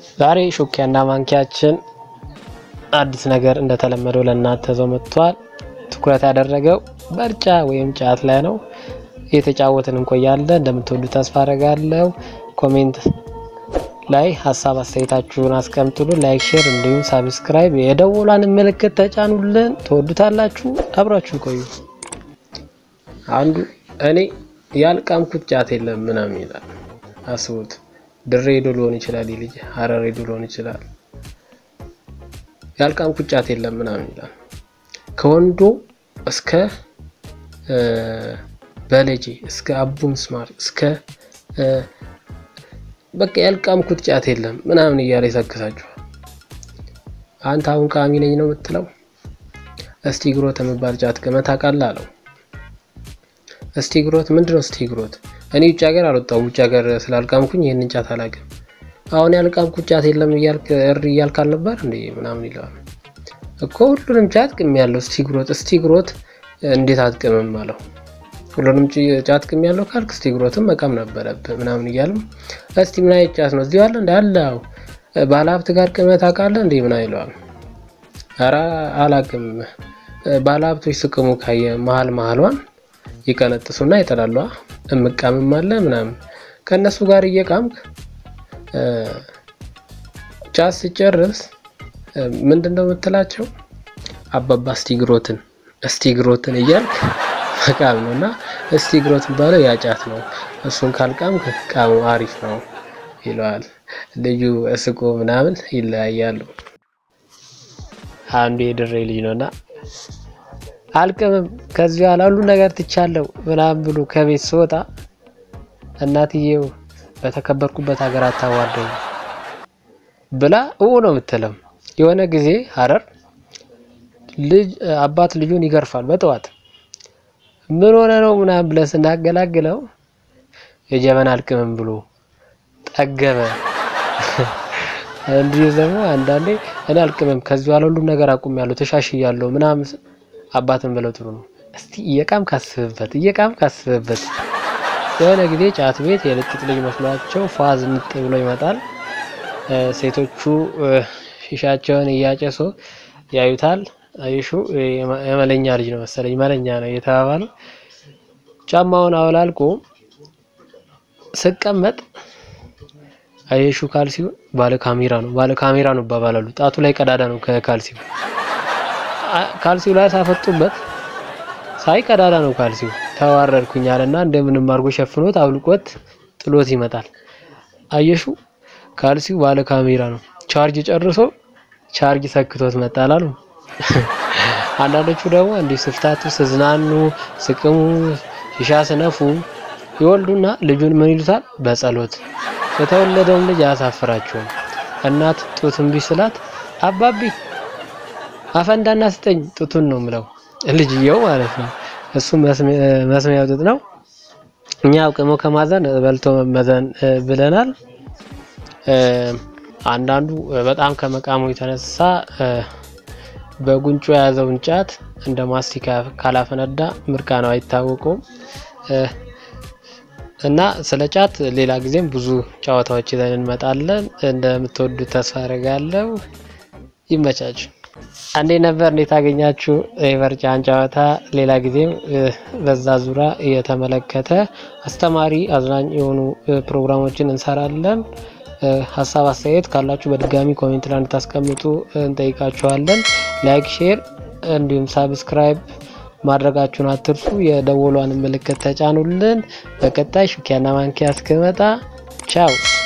ዛሬ ሹኪያና ማንኪያችን አዲስ ነገር እንደተለመደው ለእናንተ ዘው መጥቷል። ትኩረት ያደረገው በርጫ ወይም ጫት ላይ ነው። እየተጫወትን እንቆያለን። እንደምትወዱ ተስፋ አደርጋለሁ። ኮሜንት ላይ ሀሳብ አስተያየታችሁን አስቀምጡሉ። ላይክ፣ ሼር እንዲሁም ሳብስክራይብ የደወሏን ምልክት ተጫኑልን። ትወዱታላችሁ። አብራችሁን ቆዩ። አንዱ እኔ ያልቃምኩት ጫት የለም ምናምን ይላል። አስቡት። ድሬ ሄዶ ሊሆን ይችላል፣ ልጅ ሀረር ሄዶ ሊሆን ይችላል። ያልቃምኩት ጫት የለም ምናምን ይላል። ከወንዶ እስከ በለጄ እስከ አቡን ስማር እስከ በቃ ያልቃምኩት ጫት የለም ምናምን እያለ ይሰክሳችኋል። አንተ አሁን ቃሚ ነኝ ነው የምትለው? እስቲ ግሮት የሚባል ጫት ቅመህ ታውቃለህ አለው። እስቲ ግሮት ምንድን ነው? እስቲ ግሮት እኔ ውጭ ሀገር አልወጣሁም። ውጭ ሀገር ስላልቃምኩኝ ይህንን ጫት አላውቅም። አሁን ያልቃምኩት ጫት የለም እያልክ እሪ እያልክ አልነበር እንዴ ምናምን ይለዋል እኮ ሁሉንም ጫት ቅም ያለው እስቲ ግሮት እስቲ ግሮት እንዴት አትቅምም አለው። ሁሉንም ጫት ቅም ያለው ካልክ እስቲ ግሮትም መቃም ነበረብህ ምናምን እያልም እስቲ ምን አይነት ጫት ነው እዚሁ አለ እንደ አለው ባለሀብት ጋር ቅመህ ታውቃለህ እንዴ ምናምን ይለዋል። ኧረ አላውቅም። ባለሀብቶች ስቅሙ ካየ መሀል መሀሏን ይቀነጥሱና ይጠላሉ። እምቃምም አለ ምናምን ከእነሱ ጋር እየቃምክ ጫት ሲጨርስ ምንድን ነው የምትላቸው? አባባ እስቲግሮትን እስቲግሮትን እያልክ መቃም ነው እና እስቲግሮት ባለው ያጫት ነው። እሱን ካልቃምክ ቃሙ አሪፍ ነው ይለዋል። ልዩ እስቆ ምናምን ይለያያሉ። አንዱ የድሬ ልጅ ነው እና አልቅምም ከዚህ በኋላ ሁሉ ነገር ትቻለው ምናምን ብሎ ከቤት ስወጣ እናትየው በተከበርኩበት ሀገር አታዋርደኝ ብላ እው ነው የምትለው። የሆነ ጊዜ ሀረር ልጅ አባት ልጁን ይገርፋል በጠዋት ምን ሆነ ነው ምናምን ብለን ስናገላግለው የጀበና አልቅምም ብሎ ጠገበ። እንዲህ ደግሞ አንዳንዴ እኔ አልቅምም ከዚህ በኋላ ሁሉም ነገር አቁሜያለሁ ተሻሽያለሁ ምናምን አባትን ብለው ጥሩ ነው። እስቲ እየቃም ካስብበት እየቃም ካስብበት። የሆነ ጊዜ ጫት ቤት የልጥጥ ልጅ መስሏቸው ፏዝ ንጥ ብሎ ይመጣል። ሴቶቹ ሺሻቸውን እያጨሱ ያዩታል። አይሹ የመለኛ ልጅ ነው መሰለኝ መለኛ ነው እየተባባሉ ጫማውን አወላልቆ ስቀመጥ አይሹ ካልሲው ባለ ካሜራ ነው ባለ ካሜራ ነው ይባባላሉ። ጣቱ ላይ ቀዳዳ ነው ከካልሲው ካልሲው ላይ ሳፈጡበት ሳይ ቀዳዳ ነው ካልሲው። ተዋረድኩኝ አለና እንደምንም አድርጎ ሸፍኖት አውልቆት ጥሎት ይመጣል። አየሹ ካልሲው ባለ ካሜራ ነው። ቻርጅ ጨርሶ ቻርጅ ሰክቶት መጣል አሉ። አንዳንዶቹ ደግሞ እንዲህ ስፍታቱ ስዝናኑ ስቅሙ ሺሻ ስነፉ ይወልዱና ልጁን ምን ይሉታል? በጸሎት የተወለደውን ልጅ አያሳፍራቸውም። እናት ጡት እምቢ ስላት አባቢ አፈንዳና ስጠኝ ጡቱን ነው ምለው ልጅየው ማለት ነው። እሱ መስሚያው ጡት ነው። እኛ አውቅሞ ከማዘን በልቶ መመዘን ብለናል። አንዳንዱ በጣም ከመቃሙ የተነሳ በጉንጩ የያዘውን ጫት እንደ ማስቲካ ካላፈነዳ ምርቃናው አይታወቀውም። እና ስለ ጫት ሌላ ጊዜም ብዙ ጨዋታዎች ይዘን እንመጣለን። እንደምትወዱት ተስፋ አደርጋለሁ። ይመቻችሁ። አንዴ ነበር እንዴት አገኛችሁ የበርጫን ጨዋታ? ሌላ ጊዜም በዛ ዙሪያ እየተመለከተ አስተማሪ አዝናኝ የሆኑ ፕሮግራሞችን እንሰራለን። ሀሳብ አስተያየት ካላችሁ በድጋሚ ኮሜንት ላይ እንድታስቀምጡ እንጠይቃችኋለን። ላይክ፣ ሼር እንዲሁም ሳብስክራይብ ማድረጋችሁን አትርሱ። የደወሏን ምልክት ተጫኑልን። በቀጣይ ሹኪያና ማንኪያ እስክመጣ ቻው።